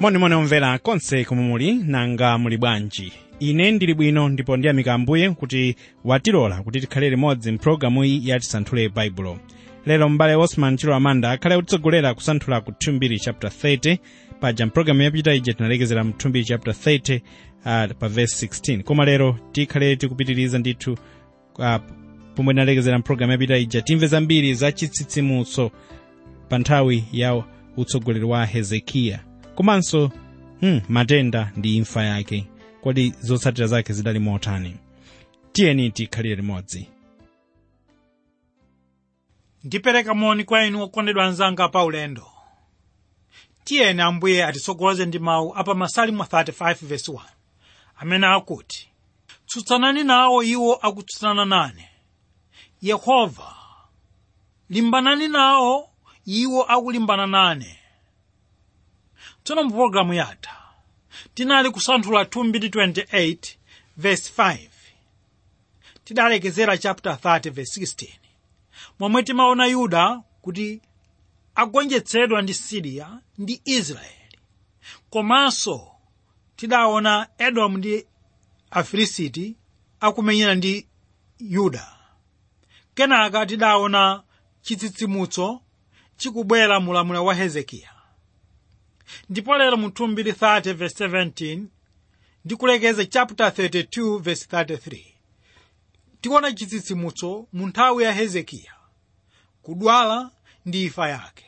monimoni omvera konse komwe muli nanga muli bwanji ine ndili bwino ndipo ndiyamika ambuye kuti watilola kuti tikhale limodzi mpulogalamu iyi ya tisanthule baibulo lero m'bale osman chilo amanda akhale kutitsogolera kusanthula ku 2 chapter 30 paja mpulogalamu yapita ija tinalekezera mu 2 chapter 30 uh, pa verse 16 koma lero tikhale tikupitiriza ndithu uh, pomwe tinalekezera mpulogalamu yapita ija timve zambiri za chitsitsimutso pa nthawi ya utsogoleri wa hezekiya komanso hmm, matenda ndi imfa yake kodi zotsatira zake zidali motani tiyeni tikhalire limodzi ndipereka moni kwa inu okondedwa anzanga pa ulendo tiyeni ambuye atitsogoleze ndi mawu apa masalimo 35 verse 1 amene akuti tsutsanani nawo iwo akutsutsana nane yehova limbanani nawo iwo akulimbana nane tsono mu pologalamu yatha tinali kusanthula 228 verse 5 tidalekezera chapter 30 verse 16 momwe timaona yuda kuti agonjetsedwa ndi siriya ndi israeli komanso tidaona edomu ndi afilisiti akumenyana ndi yuda kenaka tidaona chitsitsimutso chikubwera mulamuliro wa hezekiya ndipo lero mu 230 verse 17 ndikulekeza chapter 32 verse 33 tikuona chitsitsimutso mu nthawi ya hezekiya kudwala ndi imfa yake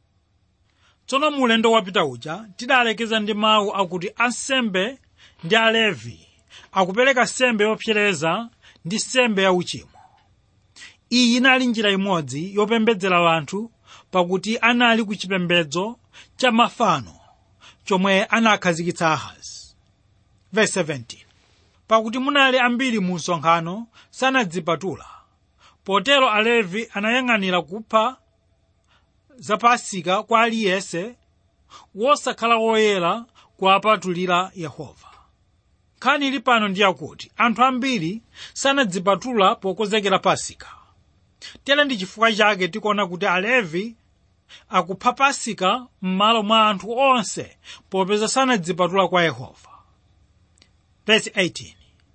tsono mu ulendo wapita uja tidalekeza ndi mawu akuti ansembe ndi alevi akupereka sembe yopsereza ndi sembe ya uchimo iyi inali njira imodzi yopembedzera anthu pakuti anali ku chipembedzo cha mafano chomwe anakhazikitsa ahazi verse 17 pakuti munali ambiri mu msonkhano sanadzipatula potero alevi anayang'anira kupha za pasika kwa aliyense wosakhala woyera kuwapatulira yehova nkhani ili pano ndi yakuti anthu ambiri sanadzipatula pokonzekera pasika tere ndi chifukwa chake tikuona kuti alevi akupha pasika m'malo mwa anthu onse popeza sanadzipatula kwa yehova verse 18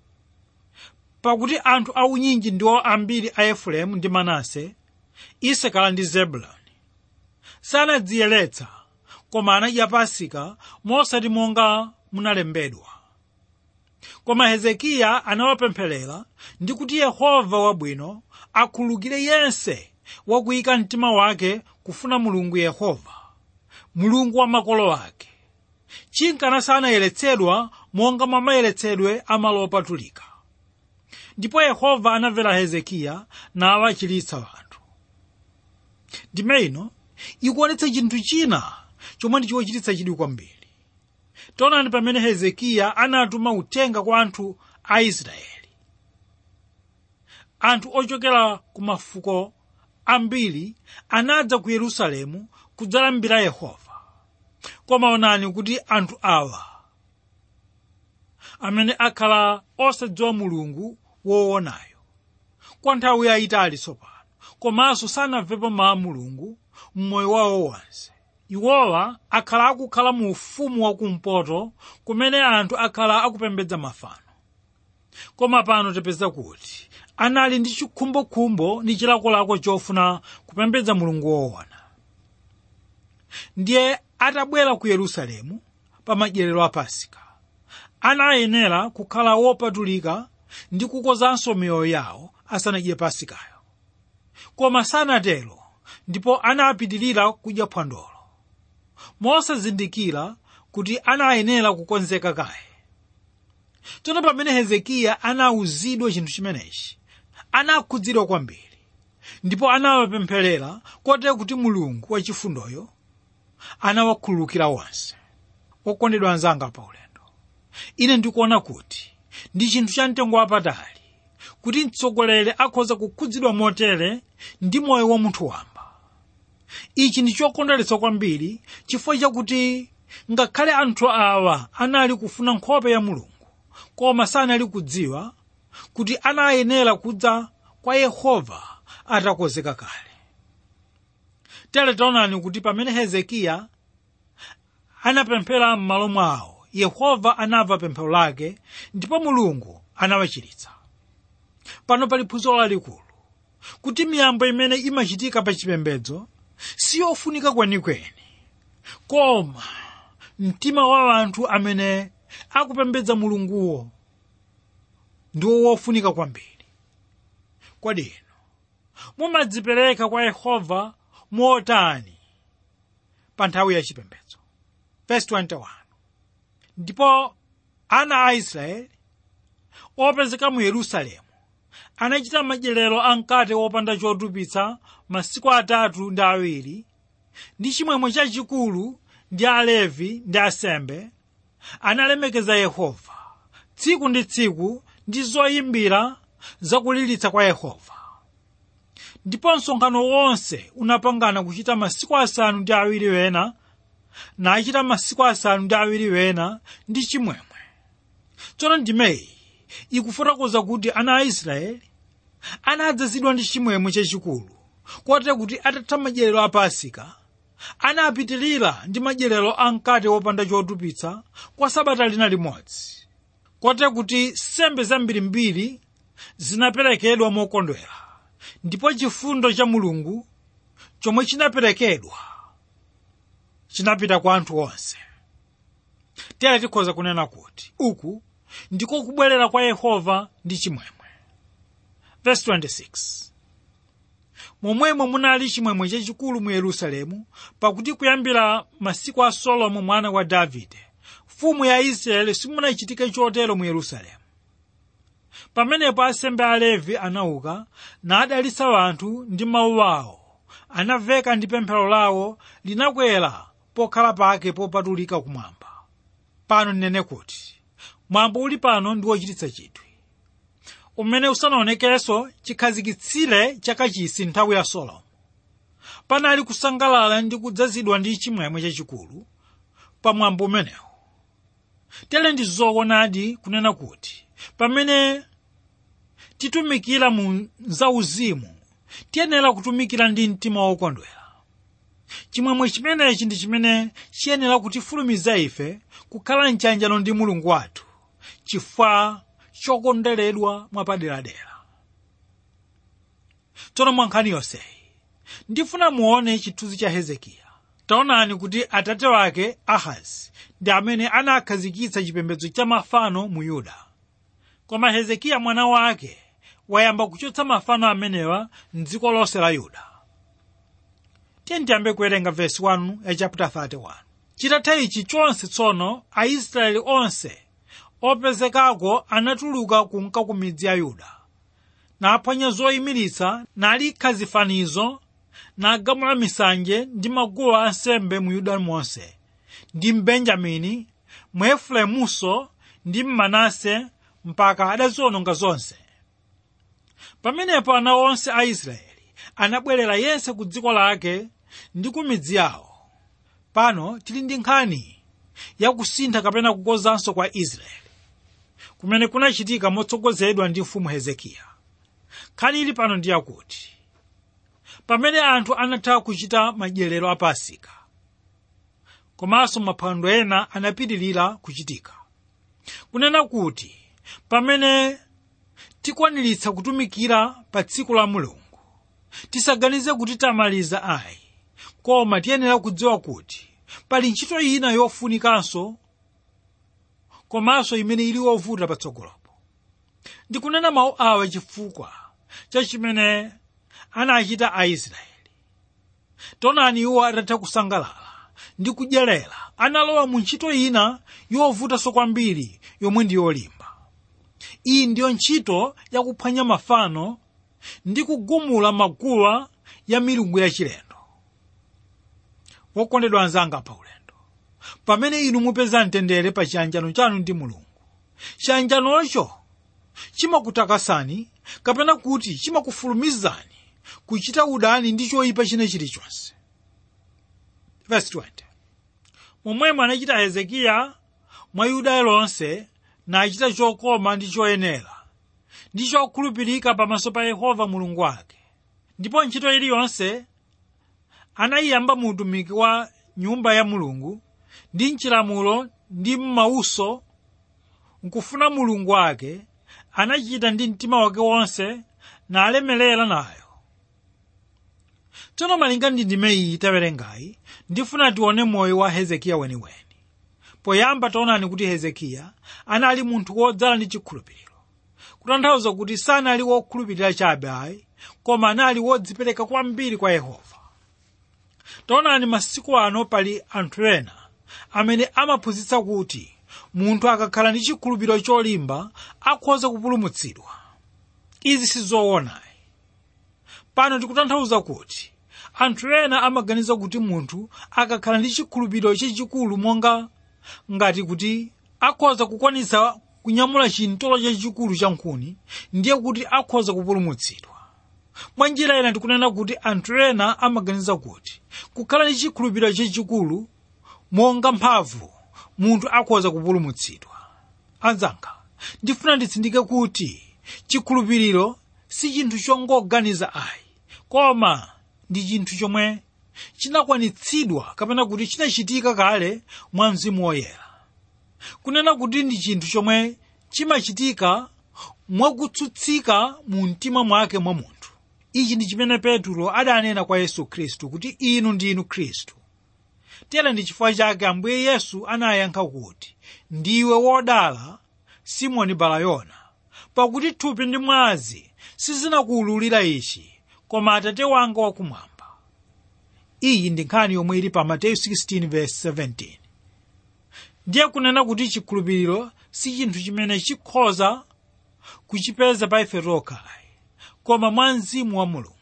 pakuti anthu aunyinji ndiwo ambiri a efereimu ndi manase isakala ndi zebuloni sanadziyeretsa koma anadya pasika mosati monga munalembedwa koma hezekiya anawapempherera ndi kuti yehova wabwino akhululukire yense wakuyika mtima wake kufuna mulungu yehova mulungu wa makolo ake chinkana sanayeretsedwa monga mwa mayeretsedwe amalo opatulika ndipo yehova anamvera hezekiya nawachiritsa anthu ndime ino ikuonetsa chinthu china chomwe ndichochititsa chidwi kwambiri taonani pamene hezekiya anatuma uthenga kwa anthu a israeli anthu ochokera ku mafuko ambiri anadza ku yerusalemu kudzalambira yehova koma onani kuti anthu awa amene akhala osadziwa mulungu woonayo kwa nthawi yayitali tsopano komanso sanamvepo mawu a mulungu mmoyo wawo wonse iwowa akhala akukhala mu ufumu wakumpoto kumene anthu akhala akupembedza mafano koma pano tipeza kuti anali ndi chikhumbokhumbo ndi chilakolako chofuna kupembedza mulungu woona ndiye atabwera ku yerusalemu pa madyerero a pasika anayenera kukhala wopatulika ndi kukozanso miyoyo yawo asanadye pasikayo koma sanatero ndipo anapitirira kudya phwandolo mosazindikira kuti anayenera kukonzeka kaye tsono pamene hezekiya anawuzidwa chinthu chimenechi anakhudzidwa kwambiri ndipo anawapempherera kotero kuti mulungu wachifundoyo anawakhululukira onse okondedwa anzanga pa ulendo ine ndikuona kuti ndi chinthu cha mtengo wapatali kuti mtsogoleri akhoza kukhudzidwa motere ndi moyo wa munthu wamba ichi ndi chokondweretsa kwambiri chifukwa chakuti ngakhale anthu awa anali kufuna nkhope ya mulungu koma sanali kudziwa kuti anayenera kudza kwa yehova atakonzeka kale tere taonani kuti pamene hezekiya anapemphera m'malo mwawo yehova anamva pemphero lake ndipo mulungu anawachiritsa pano pali phunziro lalikulu kuti miyambo imene imachitika pa chipembedzo siyofunika kwenikweni koma mtima wa anthu amene akupembedza mulunguwo ndiwo wofunika kwambiri kodi inu mumadzipereka kwa yehova motani pa nthawi ya chipembedzo verse 21 ndipo ana a israeli opezeka mu yerusalemu anachita madyerero a mkate wopanda chotupitsa masiku atatu ndi awiri ndi chimwemwe chachikulu ndi alevi ndi asembe analemekeza yehova tsiku ndi tsiku ndi zoyimbira zakulilitsa kwa yehova ndipo msonkhano wonse unapangana kuchita masiku asanu ndi awiri wena nachita masiku asanu ndi awiri wena ndi chimwemwe tsono ndimeyi ikufotokoza kuti ana a israeli anadzazidwa ndi chimwemwe chachikulu kotero kuti atatha madyerero a pasika anapitirira ndi madyerero a mkate wopanda chotupitsa kwa sabata lina limodzi kotero kuti sembe zambirimbiri zinaperekedwa mokondwera ndipo chifundo cha mulungu chomwe chinaperekedwa chinapita kwa anthu onse tere tikhoza kunena kuti uku ndiko kubwerera kwa yehova ndi chimwemwe verse 26 momwemo munali chimwemwe chachikulu mu yerusalemu pakuti kuyambira masiku a solomo mwana wa davide mfumu ya israeli simunachitike chotero mu yerusalemu pamenepo asembe a levi anauka nadalitsa anthu ndi mawu awo anaveka ndi pemphero lawo linakwera pokhala pake popatulika kumwamba pano ndinene kuti mwambo uli pano ndi wochititsa chidwi umene usanaonekenso chikhazikitsire chakachisi nthawi ya solomo panali kusangalala ndi kudzazidwa ndi chimwemwe chachikulu pa mwambo umenewu tere ndi zoonadi kunena kuti pamene titumikira mu zauzimu tiyenera kutumikira ndi mtima wokondwera chimwemwe chimenechi ndi chimene chiyenera kutifulumiza ife kukhala mchanjano ndi mulungu wathu chifukwa chokondweredwa mwapaderadera tsono mwa nkhani yonseyi ndifuna muone chithunzi cha hezekiya taonani kuti atate wake ahazi ndi amene anakhazikitsa chipembedzo cha mafano mu yuda koma hezekiya mwana wake wayamba kuchotsa mafano amenewa mdziko lonse la yuda tiye tiyambe kuwerenga vesi 1 ya chapter 31 chitatha ichi chonse tsono aisraeli onse opezekako anatuluka kunka ku midzi ya yuda naphwanya zoyimiritsa nalikha zifanizo nagamula misanje ndi maguwa ansembe mu yuda monse ndi mbenjamini mu efuremunso ndi mmanase mpaka adaziwononga zonse pamenepo ana onse a israeli anabwerera yense ku dziko lake ndi ku midzi yawo pano tili ndi nkhani yakusintha kapena kukozanso kwa israeli kumene kunachitika motsogozedwa ndi mfumu hezekiya nkhani ili pano ndi yakuti pamene anthu anatha kuchita madyerero a pasika komanso maphwando ena anapitirira kuchitika kunena kuti pamene tikwaniritsa kutumikira pa tsiku la mulungu tisaganize kuti tamaliza ayi koma tiyenera kudziwa kuti pali ntchito ina yofunikanso komanso imene ili yovuta patsogolopo ndikunena mawu awa chifukwa cha chimene anachita aisraeli taonani iwo atatha kusangalala ndi kudyerera analowa mu ntchito ina yovutanso kwambiri yomwe ndi yolimba iyi ndiyo ntchito yakuphwanya mafano ndi kugumula maguwa ya milungu yachilendo wokondedwa anzanga pa ulendo pamene inu mupeza mtendere pa chiyanjano chanu ndi mulungu chiyanjanocho chimakutakasani kapena kuti chimakufulumizani kuchita udani ndi choyipa china chilichonse verse 20 momwemo anachita hezekiya mwa yuda lonse nachita chokoma ndi choyenera ndi chokhulupirika pamaso pa yehova mulungu wake ndipo ntchito iliyonse anayiyamba mu utumiki wa nyumba ya mulungu ndi mchilamulo ndi m'mauso nkufuna mulungu wake anachita ndi mtima wake wonse nalemelera nayo tsono malinga ndi ndime iyi tawerengayi ndifuna tione moyo wa hezekiya weniweni poyamba taonani kuti hezekiya anali munthu wodzala ndi chikhulupiriro kutanthauza kuti sanali wokhulupirira chabe ayi koma anali wodzipereka kwambiri kwa yehova taonani masiku ano pali anthu ena amene amaphunzitsa kuti munthu akakhala ndi chikhulupiriro cholimba akhoza kupulumutsidwa izi sizoonayi pano tikutanthauza kuti anthu ena amaganiza kuti munthu akakhala ndi chikhulupiriro chachikulu monga ngati kuti akhoza kukwanitsa kunyamula chintolo chachikulu cha nkhuni ndiye kuti akhoza kupulumutsidwa mwa njira ina tikunena kuti anthu ena amaganiza kuti kukhala ndi chikhulupiriro chachikulu monga mphamvu munthu akhoza kupulumutsidwa anzanga ndifuna nditsindike kuti chikhulupiriro si chinthu chongoganiza ayi koma ndi chinthu chomwe chinakwanitsidwa kapena kuti chinachitika kale mwa mzimu woyera kunena kuti ndi chinthu chomwe chimachitika mwakutsutsika mu mtima mwake mwa munthu ichi ndi chimene petro adanena kwa yesu khristu kuti inu ndinu khristu tere ndi chifukwa chake ambuye yesu anayankha kuti ndiwe wodala simoni balayona pakuti thupi ndi mwazi sizinakuwululira ichi koma atate wanga wakumwamba iyi ndi nkhani yomwe ili pa mateyu 16:17 ndiye kunena kuti chikhulupiriro si chinthu chimene chikhoza kuchipeza pa ife tokhayi koma mwa mzimu wa mulungu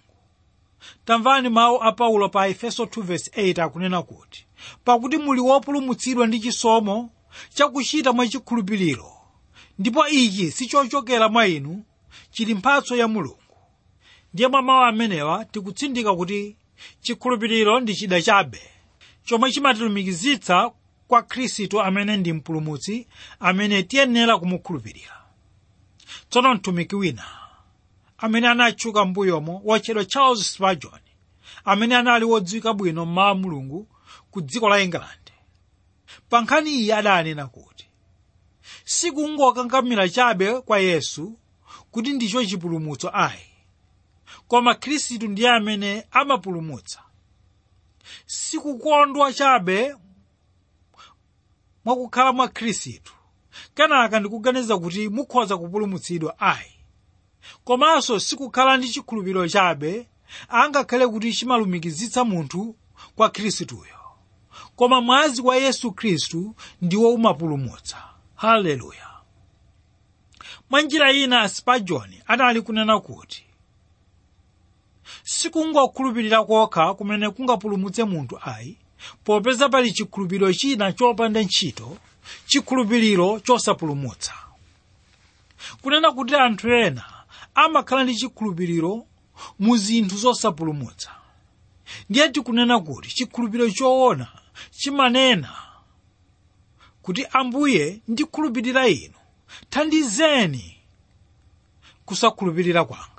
tamvani mawu a paulo pa efeso 2:8 akunena kuti pakuti muli wopulumutsidwa ndi chisomo chakuchita mwa chikhulupiriro ndipo ichi sichochokera mwa inu chili mphatso ya mulungu ndiye mwa mawu amenewa tikutsindika kuti chikhulupiriro ndi chida chabe chomwe chimatilumikizitsa kwa khristu amene ndi mpulumutsi amene tiyenera kumukhulupirira tsono mtumiki wina amene anatchuka m'mbuyomo wotchedwa charles spurgeon amene anali wodziwika bwino mmawa mulungu ku dziko la england pa nkhani iyi adanena kuti sikungokangamira chabe kwa yesu kuti ndicho chipulumutso ayi koma khristu ndiye amene amapulumutsa sikukondwa chabe mwakukhala mwa khristu kenaka ndikuganiza kuti mukhoza kupulumutsidwa ayi komanso sikukhala ndi chikhulupiriro chabe angakhale kuti chimalumikizitsa munthu kwa khristuyo koma mwazi wa yesu khristu ndiwo umapulumutsa haleluya mwa njira ina spurgeon anali kunena kuti sikungokhulupirira kokha kumene kungapulumutse munthu ayi popeza pali chikhulupiriro china chopanda ntchito chikhulupiriro chosapulumutsa kunena kuti anthu ena amakhala ndi chikhulupiriro mu zinthu zosapulumutsa ndiye tikunena kuti chikhulupiriro choona chimanena kuti ambuye ndikhulupirira inu thandizeni kusakhulupirira kwanga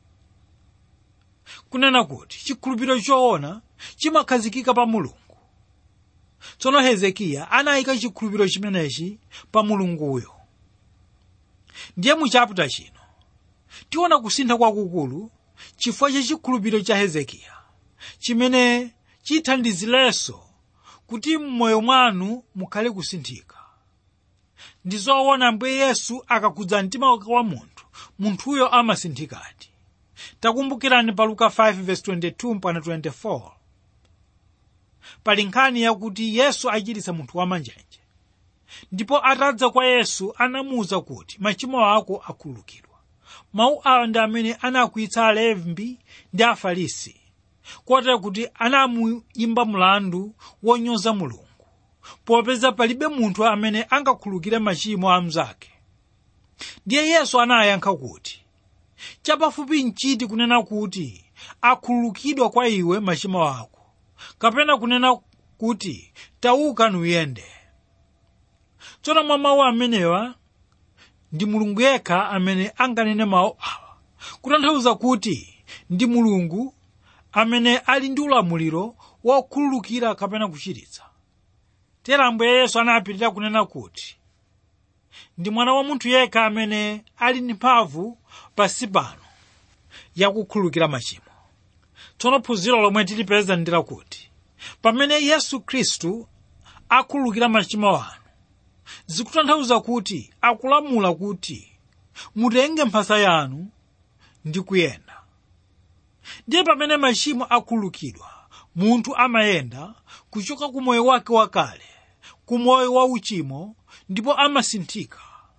kunena kuti chikhulupiriro choona chimakhazikika pa mulungu tsono hezekiya anayika chikhulupiriro chimenechi pa mulunguyo ndiye mu chaputa chino tiona kusintha kwakukulu chifukwa cha chikhulupiriro cha hezekiya chimene chithandizirenso kuti m'moyo mwanu mukhale kusinthika ndi zoona ambuye yesu akakhudza mtima wake wa munthu munthuyo amasinthikadi takumbukirani pa luka 5:22-24 pali nkhani yakuti yesu achiritsa munthu wamanjenje ndipo atadza kwa yesu anamuwuza kuti machimo ako akhululukidwa mawu awa ndi amene anakwiyitsa alembi ndi afarisi kotero kuti anamuyimba mlandu wonyoza mulungu popeza palibe munthu amene angakhululukire machimo a mnzake ndiye yesu anayankha kuti chapafupi nchiti kunena kuti akhululukidwa kwa iwe machimo ako kapena kunena kuti tauka nuyende tsono mwa mawu amenewa ndi mulungu yekha amene anganene mawu awa kutanthauza kuti ndi mulungu amene ali ndi ulamuliro wokhululukira kapena kuchiritsa tera ambuye yesu anapitirira kunena kuti ndi mwana wa munthu yekha amene ali ndi mphamvu pansi pano yakukhululukira machimo tsono phunziro lomwe tilipeza ndi lakuti pamene yesu khristu akhululukira machimo anu zikutanthauza kuti akulamula kuti mutenge mphasa yanu ndi kuyenda ndiye pamene machimo akhululukidwa munthu amayenda kuchoka ku moyo wake wakale ku moyo wa uchimo ndipo amasinthika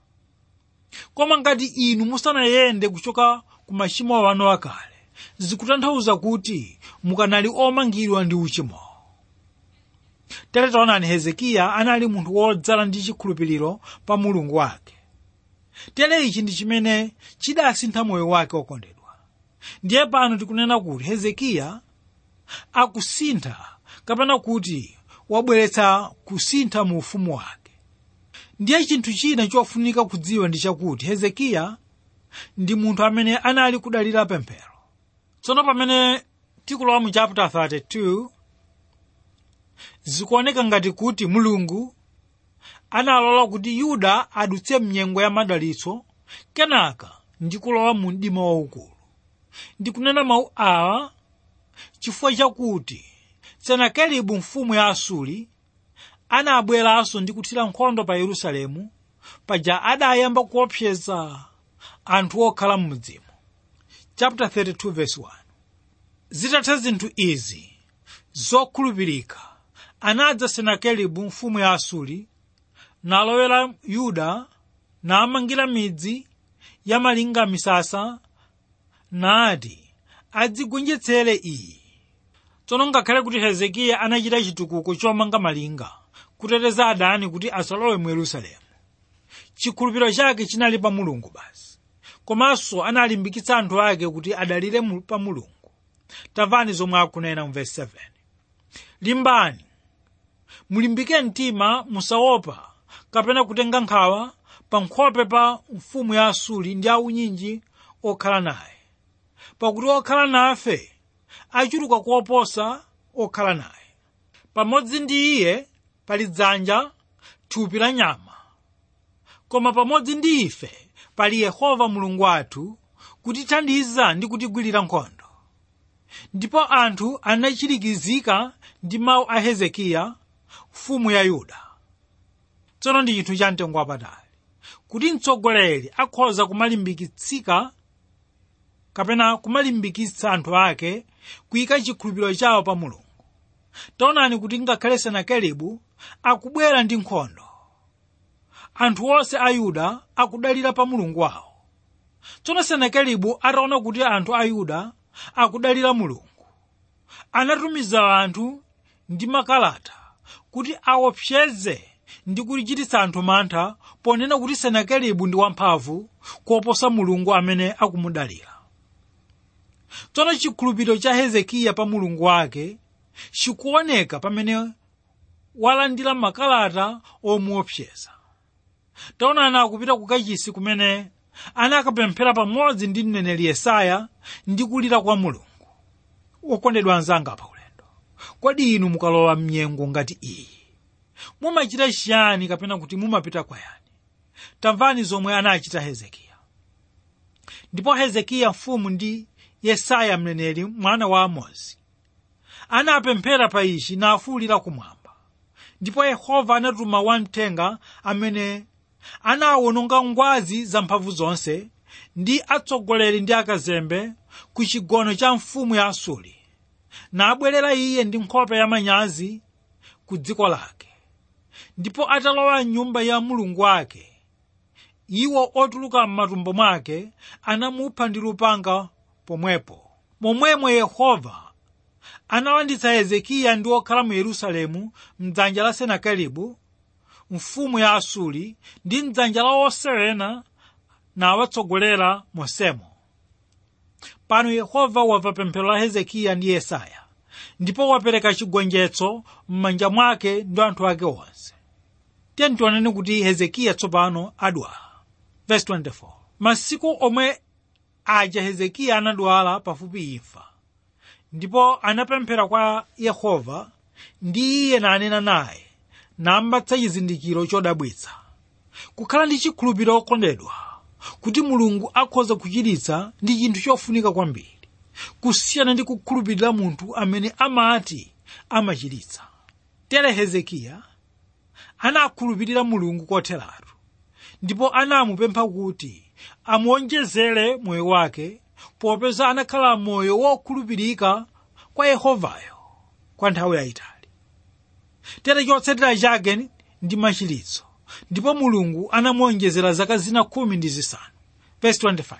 koma ngati inu musanayende kuchoka ku machimo anu akale zikutanthauza kuti mukanali omangidwa ndi uchimo tere taonani hezekiya anali munthu wodzala ndi chikhulupiriro pa mulungu wake tere ichi ndi chimene chidasintha moyo wake wokondedwa ndiye pano tikunena kuti hezekiya akusintha kapena kuti wabweretsa kusintha mu ufumu wake ndiye chinthu china chofunika kudziwa ndi chakuti hezekiya ndi munthu amene anali kudalira pemphero tsono pamene tikulowa mu chapter 32 zikuoneka ngati kuti mulungu analola kuti yuda adutse mnyengo ya madalitso kenaka ndi kulowa mu mdima waukulu ndikunena mawu awa chifukwa chakuti senakeribu mfumu ya asuri anabweranso ndi kuthira nkhondo pa yerusalemu paja adayamba kuopseza anthu okhala m'mudzimo chapter 32 verse 1 zitatha zinthu izi zokhulupirika anadza senakeribu mfumu ya asuri nalowera yuda namangira midzi ya malinga misasa nati adzigonjetsere iyi tsono ngakhale kuti hezekiya anachita chitukuko chomanga malinga kuteteza adani kuti asalowe mu yerusalemu chikhulupiriro chake chinali pa mulungu basi komanso analimbikitsa anthu ake kuti adalire mu- pa mulungu tamvani zomwe akunena mu verse 7 limbani mulimbike mtima musaopa kapena kutenga nkhawa pa nkhope pa mfumu ya asuri ndi aunyinji okhala naye pakuti okhala nafe achuluka kuoposa okhala naye pamodzi ndi iye pali dzanja thupi la nyama koma pamodzi ndi ife pali yehova mulungu wathu kutithandiza ndi kutigwirira nkhondo ndipo anthu anachirikizika ndi mawu a hezekiya mfumu ya yuda tsono ndi chinthu cha mtengo wapatali kuti mtsogoleri akhoza kumalimbikitsika kapena kumalimbikitsa anthu ake kuyika chikhulupiriro chawo pa mulungu taonani kuti ngakhale senakeribu akubwera ndi nkhondo anthu onse a yuda akudalira pa mulungu wawo tsono senakeribu ataona kuti anthu a yuda akudalira mulungu anatumiza anthu ndi makalata kuti aopseze ndi kuchititsa anthu mantha ponena kuti senakeribu ndi wamphamvu kuoposa mulungu amene akumudalira tsono chikhulupiriro cha hezekiya pa mulungu wake chikuoneka pamene walandira makalata omuopseza taonani akupita ku kachisi kumene anakapemphera pamodzi ndi mneneri yesaya ndi kulira kwa mulungu wokondedwa anzanga pa ulendo kodi inu mukalowa mnyengo ngati iyi mumachita chiyani kapena kuti mumapita kwayani tamvani zomwe anachita hezekiya ndipo hezekiya mfumu ndi yesaya mneneri mwana wa amozi anapemphera pa ichi nafuwulira kumwamba ndipo yehova anatuma wamthenga amene anawononga ngwazi zamphamvu zonse ndi atsogoleri ndi akazembe ku chigono cha mfumu ya asuri nabwerera iye ndi nkhope ya manyazi ku dziko lake ndipo atalowa mnyumba ya mulungu wake iwo otuluka m'matumbo mwake anamupha ndi lupanga pomwepo momwemwe yehova analanditsa hezekiya ndi okhala mu yerusalemu mdzanja la senakeribu mfumu ya asuri ndi mdzanja la osewena nawatsogolera mosemo pano yehova wamva pemphero la hezekiya ndi yesaya ndipo wapereka chigonjetso m'manja mwake ndi anthu ake onse tiyeni tioneni kuti hezekiya tsopano adwala verse 24 masiku omwe aja hezekiya anadwala pafupi imfa ndipo anapemphera kwa yehova ndi iye nanena naye nampatsa chizindikiro chodabwitsa kukhala ndi chikhulupiriro okondedwa kuti mulungu akhoza kuchiritsa ndi chinthu chofunika kwambiri kusiyana ndi kukhulupirira munthu amene amati amachiritsa tere hezekiya anakhulupirira mulungu kotheratu ndipo anamupempha kuti amuonjezere moyo wake popeza anakhala moyo wokhulupirika kwa yehovayo kwa nthawi yayitali tere chotsatira chake ndi machiritso ndipo mulungu anamuonjezera zaka zina khumi ndi zisanu verse 25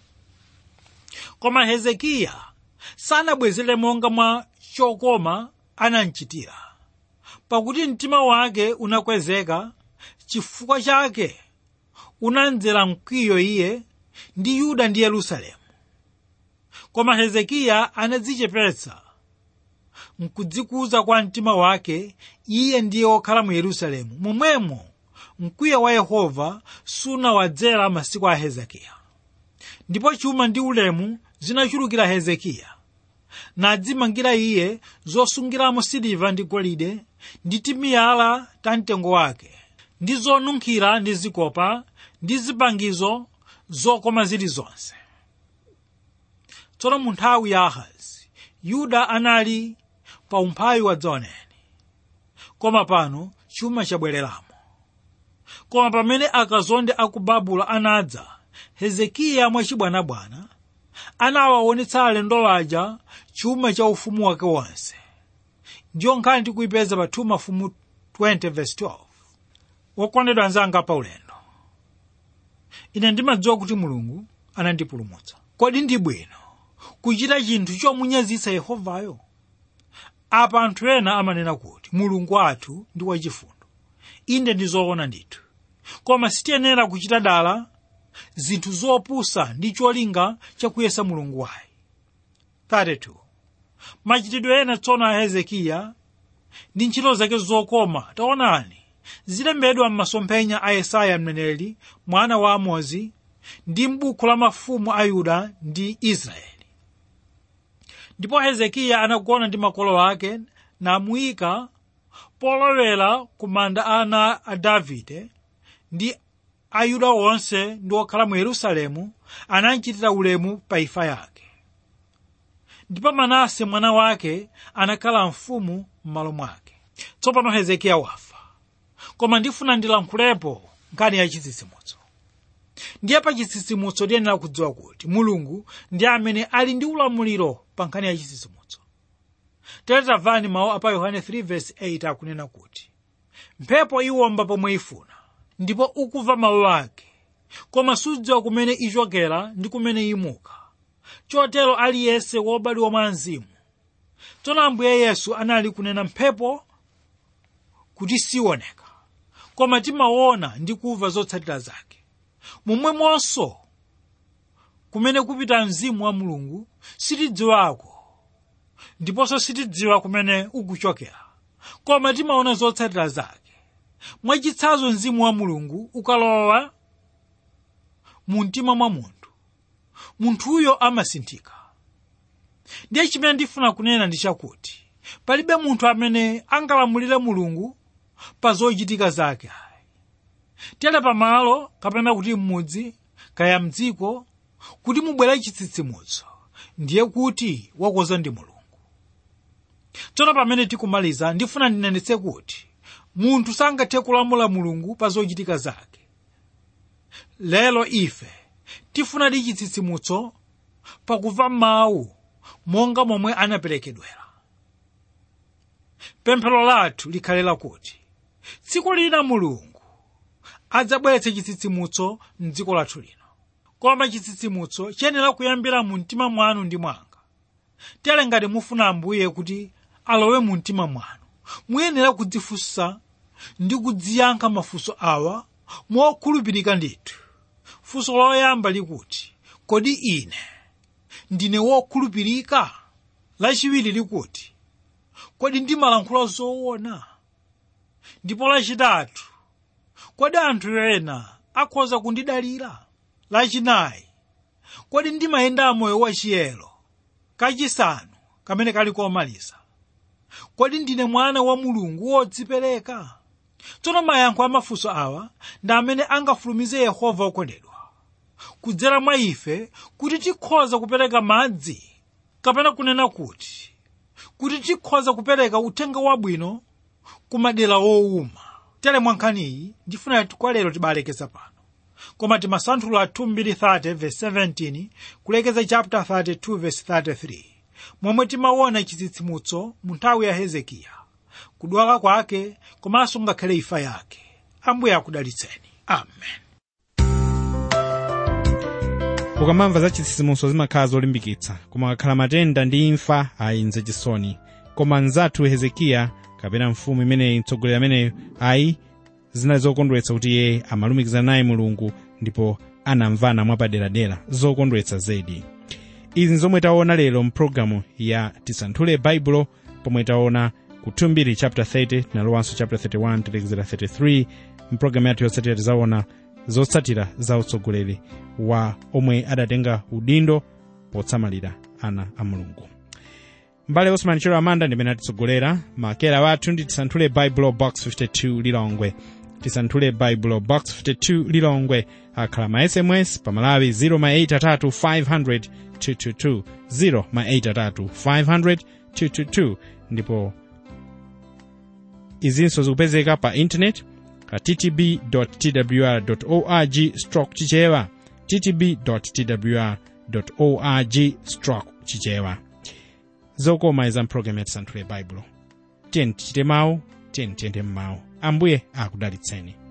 koma hezekiya sanabwezere monga mwa chokoma anamchitira pakuti mtima wake unakwezeka chifukwa chake unamdzera mkwiyo iye ndi yuda ndi yerusalemu koma hezekiya anadzichepetsa mkudzikuza kwa mtima wake iye ndiye wokhala mu yerusalemu momwemo mkwiyo wa yehova sunawadzera masiku a hezekiya ndipo chuma ndi ulemu zinachulukira hezekiya nadzimangira iye zosungiramo siliva ndi golide ndi timiyala ta mtengo wake ndi zonunkhira ndi zikopa ndi zipangizo zokoma zilizonse tsono mu nthawi ya ahazi yuda anali pa umphawi wa dzaoneni koma pano chuma chabwereramo koma pamene akazonde aku babuloni anadza hezekiya mwachibwanabwana anawaonetsa alendo aja chuma cha ufumu wake wonse ndiyo nkhani tikuyipeza pa 2 mafumu 20 verse 12 wokondedwa anzanga pa ulendo ine ndimadziwa kuti mulungu anandipulumutsa kodi ndi bwino kuchita chinthu chomunyazitsa yehovayo apa anthu ena amanena kuti mulungu wathu ndi wachifundo inde ndi zoona ndithu koma sitiyenera kuchita dala zinthu zopusa ndi cholinga chakuyesa mulungu wayi 32 machitidwe ena tsono a hezekiya ndi ntchito zake zokoma taonani zilembedwa m'masomphenya a yesaya mneneri mwana wa amozi ndi m'buku la mafumu a yuda ndi israeli ndipo hezekiya anagona ndi makolo ake namuyika polowera ku manda ana a davide ndi ayuda onse ndi okhala mu yerusalemu anamchitira ulemu pa imfa yake ndipo manase mwana wake anakhala mfumu m'malo mwake tsopano hezekiya wafa koma ndifuna ndilankhulepo nkhani ya chitsitsimutso ndiye pa chitsitsimutso tiyenera kudziwa kuti mulungu ndi amene ali ndi ulamuliro pa nkhani ya chitsitsimutso tere tamvani mawu apa yohane 3:8 akunena kuti mphepo iwomba pomwe ifuna ndipo ukumva mawu ake koma sudziwa kumene ichokera ndi kumene imuka chotero aliyense wobadwa mwa mzimu tsono ambuye yesu anali kunena mphepo kuti sioneka koma timaona ndi kumva zotsatira zake momwemonso kumene kupita mzimu wa mulungu sitidziwako ndiponso sitidziwa kumene ukuchokera koma timaona zotsatira zake mwachitsanzo mzimu wa mulungu ukalowa mu mtima mwa munthu munthuyo amasinthika ndiye chimene ndifuna kunena ndi chakuti palibe munthu amene angalamulire mulungu pa zochitika zake tere pamalo kapena kuti m'mudzi kaya mdziko kuti mubwere chitsitsimutso ndiye kuti wakoza ndi mulungu tsono pamene tikumaliza ndifuna ndinenetse kuti munthu sangathe kulamula mulungu pa zochitika zake lero ife tifuna di chitsitsimutso pakumva mawu monga momwe anaperekedwera pemphero lathu likhale lakuti tsiku lina mulungu adzabweretse chitsitsimutso mdziko lathu lino koma chitsitsimutso chiyenera kuyambira mu mtima mwanu ndi mwanga tere ngati mufuna ambuye kuti alowe mu mtima mwanu muyenera kudzifunsa ndi kudziyankha mafunso awa mokhulupirika ndithu funso loyamba likuti kodi ine ndine wokhulupirika lachiwiri likuti kodi ndimalankhula zoona ndipo lachitatu kodi anthu ena akhoza kundidalira lachinayi kodi ndimayenda moyo wachiyero kachisanu kamene kali komaliza kodi ndine mwana wa mulungu wodzipereka tsono mayankho a mafunso awa ndi amene angafulumize yehova okondedwa kudzera mwa ife kuti tikhoza kupereka madzi kapena kunena kuti kuti tikhoza kupereka uthenga wabwino ku madera owuma tere mwa nkhaniyi ndifuna kwa lero tibalekeza pano koma timasanthula 2:30 verse 17 kulekeza chapter 32 verse 33 momwe timaona chitsitsimutso mu nthawi ya hezekiya kudwala kwake komanso ngakhale imfa yake ambuye akudalitseni amen ukamamva za chitsitsimutso zimakhala zolimbikitsa koma kakhala matenda ndi imfa ayinze chisoni koma mnzathu hezekiya kapena mfumu imeneyi mtsogoleri ameneyo ayi zinali zokondweretsa kuti iye amalumikizana naye mulungu ndipo anamvana mwapaderadera zokondweretsa zedi izi zomwe taona lero mpulogalamu ya tisanthule baibulo pomwe taona ku 2 chapter 30 tinalowanso chapter 31 tilekezera 33 mpulogalamu yathu yotsatira tizaona zotsatira za utsogoleri wa omwe adatenga udindo potsamalira ana a mulungu mbale osman chero amanda ndimene atitsogolera makera wathu ndi tisanthule baibulo box 52 lilongwe tisanthule baibulo box 52 lilongwe akhala ma sms pamalawi 083 500 222 083 ndipo izinso zikupezeka pa intanet pa ttb twr org stroke chichewa ttb twr org stroke chichewa zokoma iza mpulogalamu ya tisanthule baibulo tiyeni tichite mawu tiyeni tiyende mmawu ambuye akudalitseni